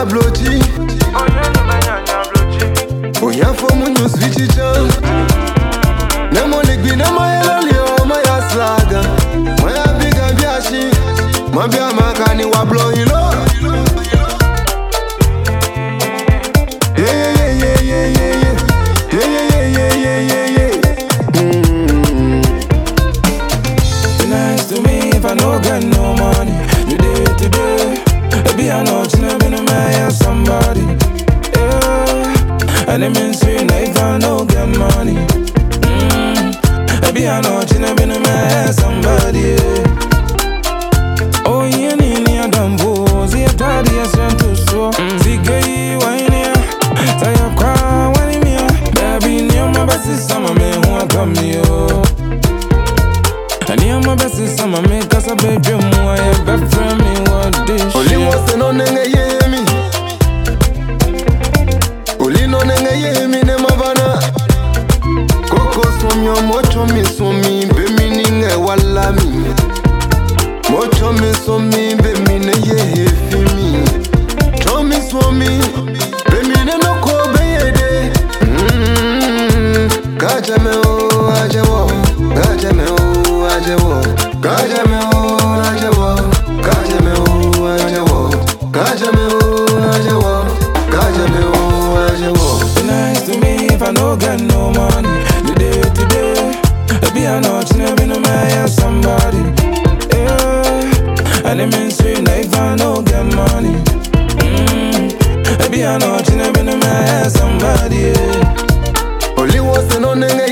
blochi Oya fomu nyo switchi chan Nemo ligbi nemo yeloli o maya slaga Maya biga biashi Mabia makani wa blow hilo Yeah yeah yeah yeah yeah yeah Yeah yeah yeah yeah yeah yeah yeah Mm. Be nice to me if I no get no money. You day to day. Maybe I know it's never been a man somebody. Yeah. And it means you know if I no get money. Mm. Maybe I know it's never been a man somebody. Yeah. Oh, yeah, nini ya dambo. Zia daddy ya sento so. Zige wine ya. Saya kwa wani mia. Baby, ni my best summer man who I come here. Any of my best is summer make us a bedroom why you best friend me what this Oli shit. wose no nenge yemi Oli no nenge yemi ne mavana Koko somyo mocho mi somi be mi ninge wala mi Mocho mi somi be mi ne ye hefi mi Cho mi somi be mi ne no ko be yede Mm, Kaja me o aje wo Kaja me o aje wo Kaja me o aje wo Kaja me o aje wo Kaja me o aje wo Kaja me o aje wo Be nice to me if I no get no money. The day to day, maybe I know it's never been a man somebody. Yeah, and it means you know if I no get money. Mm, maybe I know it's never been a man somebody. Yeah. Oli wose no nenge